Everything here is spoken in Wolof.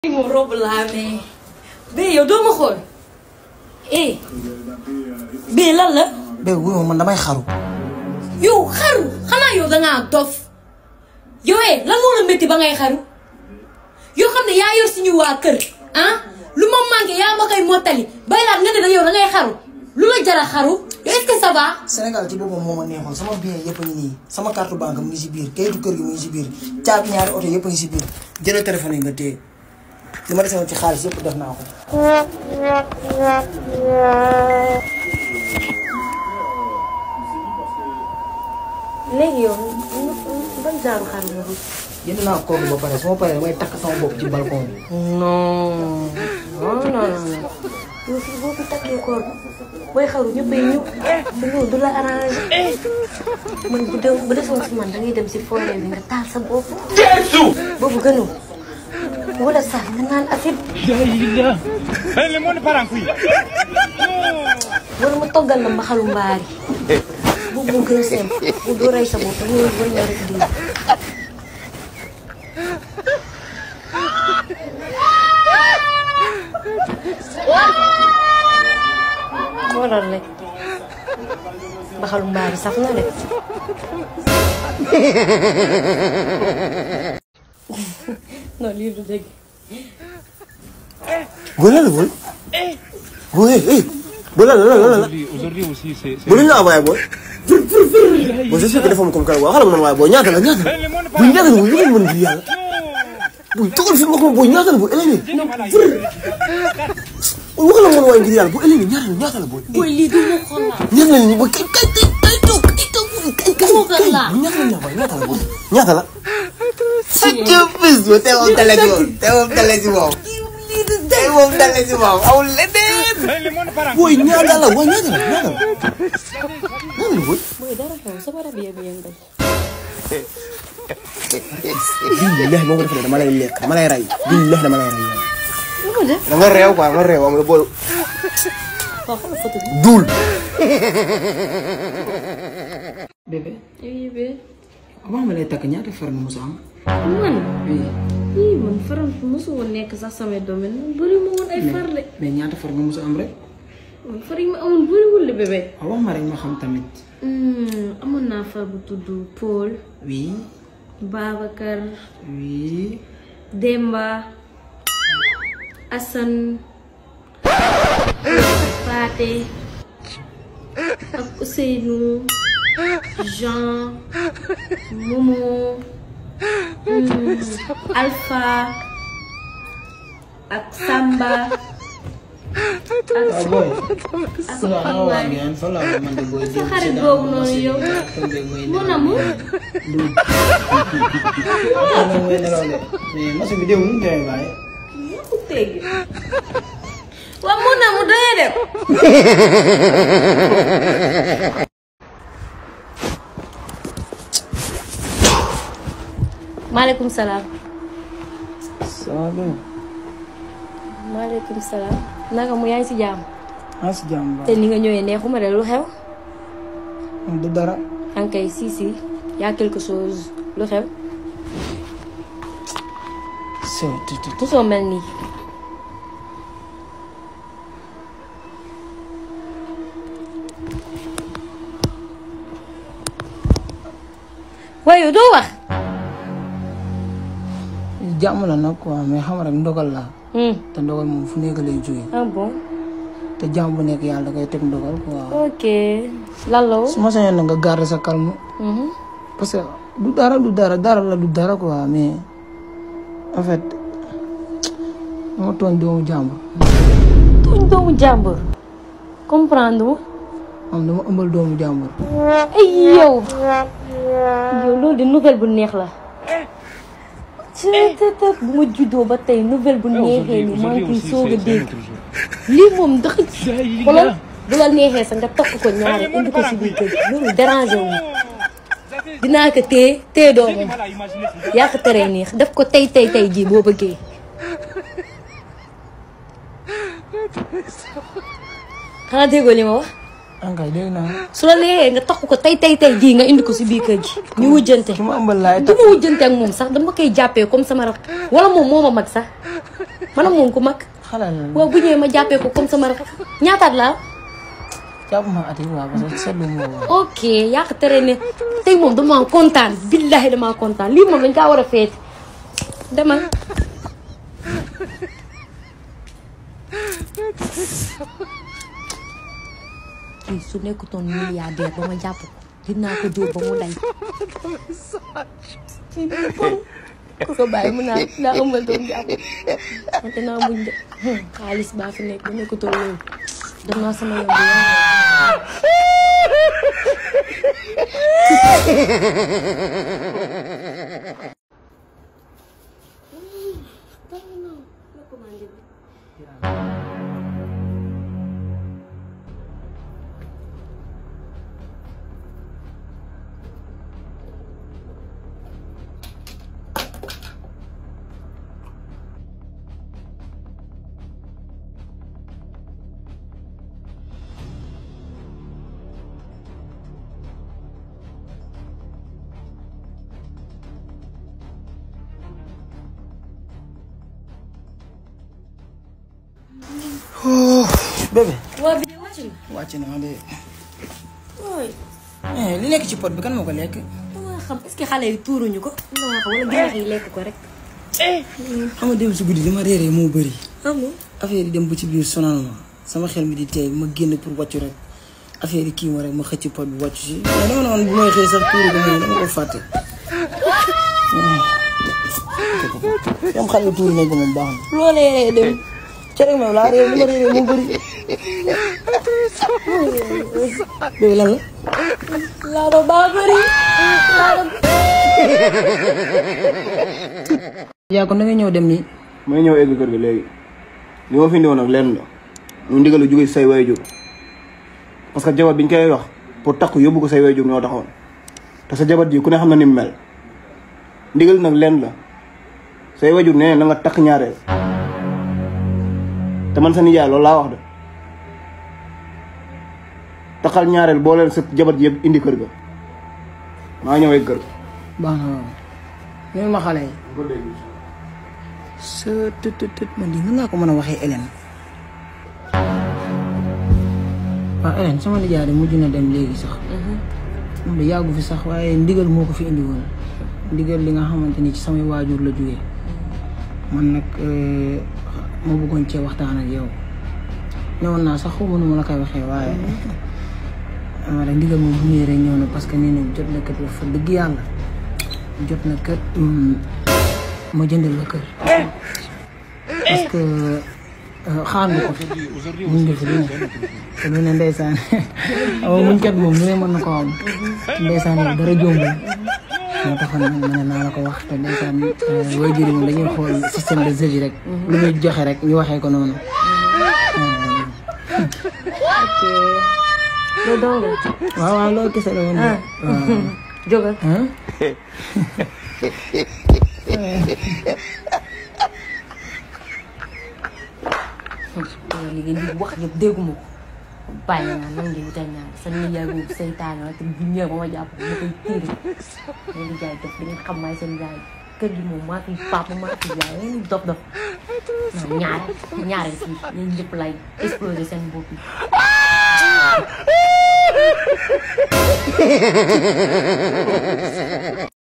moom robe laa mais bee yow doo ma xool eh bee lan la bee wuyu man damay xaru. yow xaru xanaa yow dangaa dof yow eh lan moo la métti ba ngay xaru yoo xam ne yaa yor suñu waa kër ah lu ma manqué yaa ma koy mottali bay laat nga ne da yow da ngay xaru lu la jara xaru yow est-ce que ça va Sénégal ci boppam moo ma neexoon sama bien yëpp a ngi nii sama carte banque mu ngi si biir kayitu kër gi mu ngi si biir caabi ñaari oto yëpp a ngi si biir jëlal téléphone yi nga téye li ma desewoon ci xaalis yëpp def naa ko. léegi yow ban genre xaru nga bëgg jënd naa kooku ba pare su ma paree damay takk sama bopp ci balcon bi. non non non non yow fii boo fi takkee koor booy xaru ñëppay ñëw te loolu du la arrangé man bu dee bu desoon si man da ngay dem si forêt bi nga taal sa bopp. boobu gënul wala sax nga naan acide Eh, le monde part en couille. wala ma toggal la mbaxalu mbaari boobu moo gën a simple bu doo rey sa bopp ñëw ba ñëw rek di xoolal rek mbaxalu mbaari saf na de non lii du dëgg Boy lan la boy. boy eh boy lan la lan la lan la. Aujourd'hui, aujourd'hui aussi, c'est. c'est- bu lu ñu la envoyé boy. boy je sais que dafa am comme kan waaw xala ma noonu waaye boy ñaata la ñaata la. Eh, le monde part boy en ñaata la boy lu ngeen mën ngir yàlla. boy toogal fi nga ko boy ñaata la boy Eleni. boy wax la mën waaye ngir yàlla boy Eleni ñaata la ñaata la boy. booy lii du ma xool la ñaata la nii boy kay kay kay kay toog kay toog kay kay Toogal kay la. ñaata la ñaata la ñaata la boy ñaata la. sa jëf bis ba tey moom tale si moom tey moom tale si moom. tey moom tale si moom amul leneen. Eh, le monde part en boy couille. ñaata la boy ñaata la ñaata la. ñaata la boy. booy dara xew sama rab yee bu yëngal billahi moo ko defee dama lay lekk dama lay rey billahi dama lay rey yow. lu ma def da nga réew quoi nga réew am nga bool waaw xoolal photo bi duul. bébé oui bee avant ma lay takk ñaata far nga mos a am. man oui ii man faram mosu woon nekk sax sama domaine man bëri ma woon ay far de mais ñaata far nga mos a am rek. man far yi ma amoon bëriwul de bébé waaw wax ma rek ma xam tamit. amoon naa far bu tudd Paul oui Babacar oui. Demba Assane Paate ak Ousseynou Jean Momo hmm, Alpha ak Samba ak waaw booy. ak waaw waaw Pambaay ngeen fa la man de booy. sa xarit boobu noonu yow mon amour mais masu bi démb nu mu demee bàyyi. ku tegg waaw mon amour dangay dem maaleykum salaam ça va bien. maaleykum salaam naka mu yaa ngi si jàmm maa si jàmm te ni nga ñëwee neexuma de lu xew ba. du dara. ankay si si yaa quelque chose lu xew c'est tout tout. mosoo mel nii waaye doo wax jàmm la nag quoi mais xam rek ndogal la Hmm. te ndogal moom fu nekk lay jógee ah bon te jàmm bu nekk yàlla da koy teg ndogal quoi. ok lan la woon su ma sañoon na nga garder sa calme Mhm. parce que du dara du dara dara la du dara quoi mais en fait dama tooñ doomu jàmbur tuñ doomu jàmbur comprendre ma am dama ëmbal doomu jàmbur ay yow yow loolu de nouvelle bu neex la cëtëtët bu ma juddoo ba tey nouvelle bu neexee ni maa ngi koy soog a dégg lii moom ndax xoolal bu la neexee sax nga tokk ko ñaari indi ko si biir kër gi loolu dérangé wu ma dinaa ko téye téye doomam Voilà, imaginez. yaa ko teree neex def ko tey tey tey jii boo bëggee xanaa déggoo li ma wax ankay dégg naa su la neexee nga takk ko tey tey tey jii nga indi ko si biir kër gi ñu wujjante ki ma ëmbal laay du takk ma wujjante ak moom sax dama koy jàppee comme sama rak wala moom moo ma mag sax man ak moom ku mag xale la waaw bu ñëwee ma jàppee ko comme sama rak ñaataat la jàpp ma at yi waaw parce que seetlu ma woon. ok yaa ko tere ne tey moom damaa kontaan billahi damaa kontaan lii moom dañ kaa war a feeti demal kii su nekkutoon milliardaire ba ma jàpp ko dinaa ko dóor ba mu day kii du bon ku ko bàyyi mu naan daa ëmbal doom jàpp wante naa muñ de xaalis baa fi nekk ba nekkutoon loolu dem naa sama yoon bi yaa bébé waa bi wàcc na wàcc na ma de ooy eh li nekk ci pot bi kan moo ko lekk. dama xam est-ce que xale yi tuuruñu ko dama xam wala ginaar yi lekk ko rek xam nga dem si guddi li ma réeree moo bëri. amul affaire yi dem ba ci biir sonal ma sama xel mi di tey ma génn pour wàccu rek affaire yi kii ma rek ma xëcc pot bi wàccu si mais dama ne woon bu may xëy sax tuuru ko mais dama ko fàtte. yam xale yi tuuru nañ ko moom baax na. loolee dem cere moom laa réer li ma réeree moo bëri. bébé lan la. laa do baa bëri laa do yaa kon da nga ñëw dem nii. may ñëw egg kër ga léegi li ma fi indiwoon nag lenn la ñu ndigalu jóge si say waajur parce que jabar biñ koy wax pour takk yóbbu ko say waajur ñoo taxoon te sa jabar ji ku ne xam na ni mu mel ndigal nag lenn la say waajur nee na nga takk ñaareel te man sa nijaay loolu laa wax de taxal ñaareel boo leen sa jabar ji yëpp indi kër ga maa ñëw egg kër ga. baax na waaw. ñun ma xale yi. sa tët tët tët man lii nan laa ko mën a waxee Hélène. waaw Hélène sama nijaay de mujj na dem léegi sax. moom de yàggu fi sax waaye ndigal moo ko fi indi woon. ndigal li nga xamante ni ci samay waajur la jógee. man nag ma bëggoon cee waxtaan ak yow. ñëwoon naa sax xaw ma nu ma la koy waxee waaye. ama rek ndigal moom bu ñëwee rek ñëw na parce que nee na jot na kër wax fa dëgg yàlla. jot na kër ma jëndal la kër parce que xaar nga ko fi muñ nga fi lu ne te lu ne ndeysaan awa muñ kat moom lu ne mën na ko am ndeysaan yow dara jombul moo taxoon nag ma ne naa la ko wax te ndeysaan way jëri moom dañuy xool système de jeu bi rek lu muy joxe rek ñu waxee ko noonu ok loolu dong la waaw waaw loolu kese la woon de waaw jógal ah li ngeen di wax yëpp dégguma ko bàyyi naa nan ngeen wutal ñaar sa nijaay boobu seytaane la te bu ñëwee ba ma jàpp ko ma koy tiiri ngeen di jaay dof di ngeen xam maay seen jaay kër gi moom maa fi papa maa fi jaay ngeen di dof dof non ñaare ñaare fii yéen ñëpp lay exploser seen bopp yi